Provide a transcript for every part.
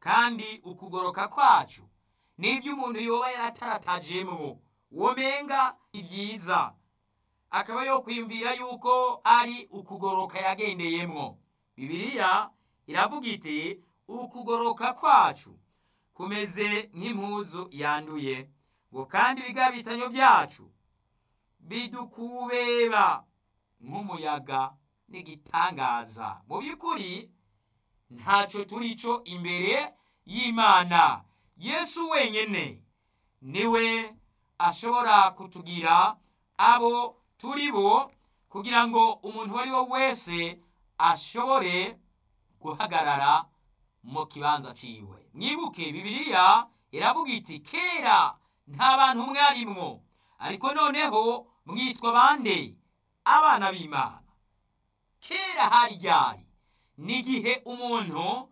kandi ukugoroka kwacu n'ibyo umuntu yoba yarataratajemwo womenga ibyiza akaba yo kwiyumvira yuko ari ukugoroka yagendeyemwo bibiliya iravuga iti ukugoroka kwacu kumeze nk'impuzu yanduye ngo kandi ibigabitanyo byacu bidukubeba nk'umuyaga n'igitangaza mu by'ukuri ntacyo turi cyo imbere y'imana yesu wenyine niwe ashobora kutugira abo turi bo kugira ngo umuntu uwo ari we wese ashobore guhagarara mu kibanza ciwe mwibuke bibiliya iravuga iti kera nta bantu mwarimwo ariko noneho mwitwa bande abana b'imana kera hari ryari n'igihe umuntu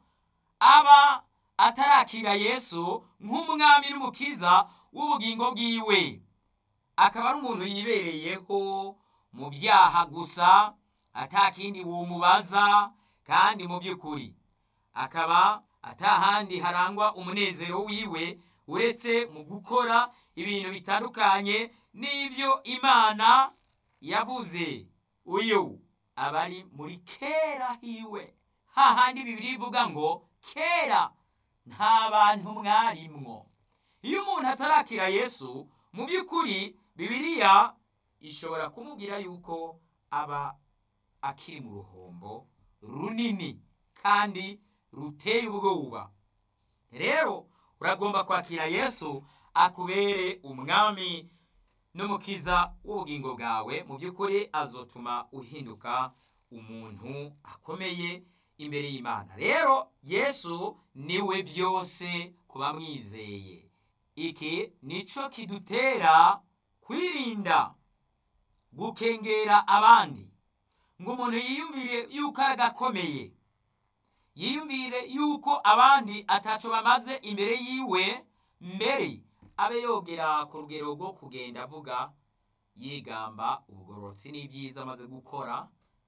aba atarakira yesu nk'umwami n'umukiza w'ubugingo bwiwe akaba ari umuntu yibereyeho mu byaha gusa atakindi womubaza kandi mu by'ukuri akaba atahandi harangwa umunezero wiwe uretse mu gukora ibintu bitandukanye n'ibyo imana yavuze uyu aba ari muri kera hiwe hahandi bibiri ivuga ngo kera nta bantu mwarimwo iyo umuntu atarakira yesu mu by'ukuri bibiliya ishobora kumubwira yuko aba akiri mu ruhombo runini kandi ruteye ubwoba rero uragomba kwakira yesu akubere umwami n'umukiza w'ubugingo bwawe mu by'ukuri azotuma uhinduka umuntu akomeye imbere y'imana rero yesu niwe byose ku bamwizeye iki nicyo kidutera kwirinda gukengera abandi ngo umuntu yiyumvire yuko ari agakomeye yiyumvire yuko abandi ataco bamaze imbere yiwe mbere abe yogera ku rugero rwo kugenda avuga yigamba ubugororotsi n'ibyiza amaze gukora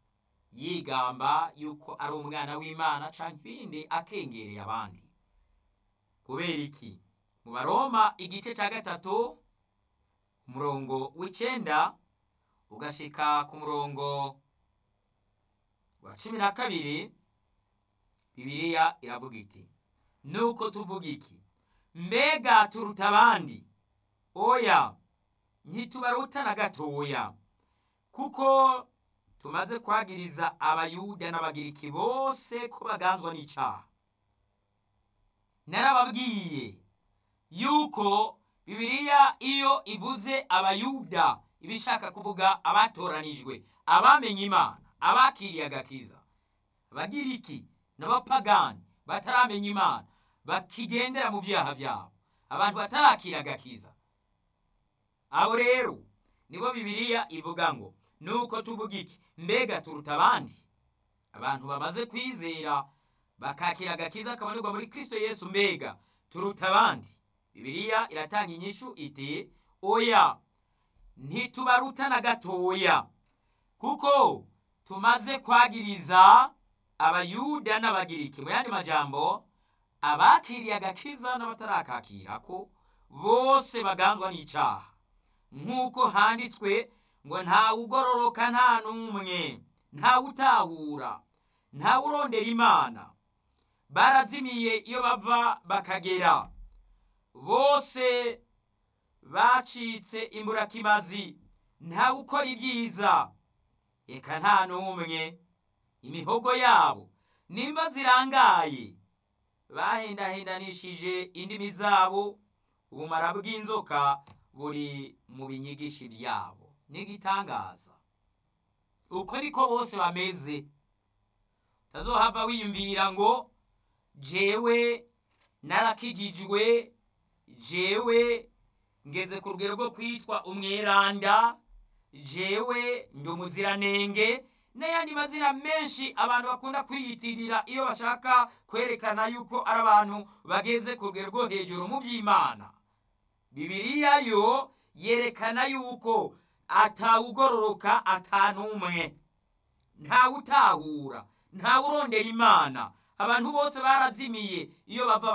yigamba yuko ari umwana w'imana canke ibindi akengereye abandi kubera iki mu baroma igice cya gatatu umurongo w'icenda ugashika ku murongo wa cumi na kabiri bibiliya iravuga iti nuko tuvuga iki mbega turuta abandi oya ntitubaruta na gatoya kuko tumaze kwagiriza abayuda n'abagiriki bose ko baganzwa n'icaha narababwiye yuko bibiliya iyo ivuze abayuda iba ishaka kuvuga abatoranijwe abamenye imana abakiriye agakiza abagiriki n'abapagani bataramenya imana bakigendera mu byaha byabo abantu batarakira agakiza abo rero nibo bibiliya ivuga ngo nuko tuvuga iki mbega turuta abandi abantu bamaze kwizera bakakira agakiza kabonerwa muri kristo yesu mbega turuta abandi bibiliya iratanga inyishu iti oya ntitubaruta na gatoya kuko tumaze kwagiriza abayuda n'abagiriki mu yandi majambo abakiriye agakiza n'abatarakakira ko bose baganzwa n'icaha nk'uko handitswe ngo ntawe ugororoka nta n'umwe ntawe utahura ntawe urondera imana barazimiye iyo bava bakagera bose bacitse imburakimazi ntawe ukora ibyiza eka nta n'umwe imihogo yabo nimba zirangaye bahendahendanishije indimi zabo ubumara bw'inzoka buri mu binyigishi byabo n'igitangaza uko niko bose bameze utazohava wiyumvira ngo jewe narakijijwe jewe ngeze ku rugero rwo kwitwa umweranda jewe ndi umuziranenge n'ayandi mazina menshi abantu bakunda kwiyitirira iyo bashaka kwerekana yuko ari abantu bageze ku rugero rwo hejuru mu by'imana bibiliya yo yerekana yuko atawugororoka atanumwe ntawutahura ntawurondera imana abantu bose barazimiye iyo bava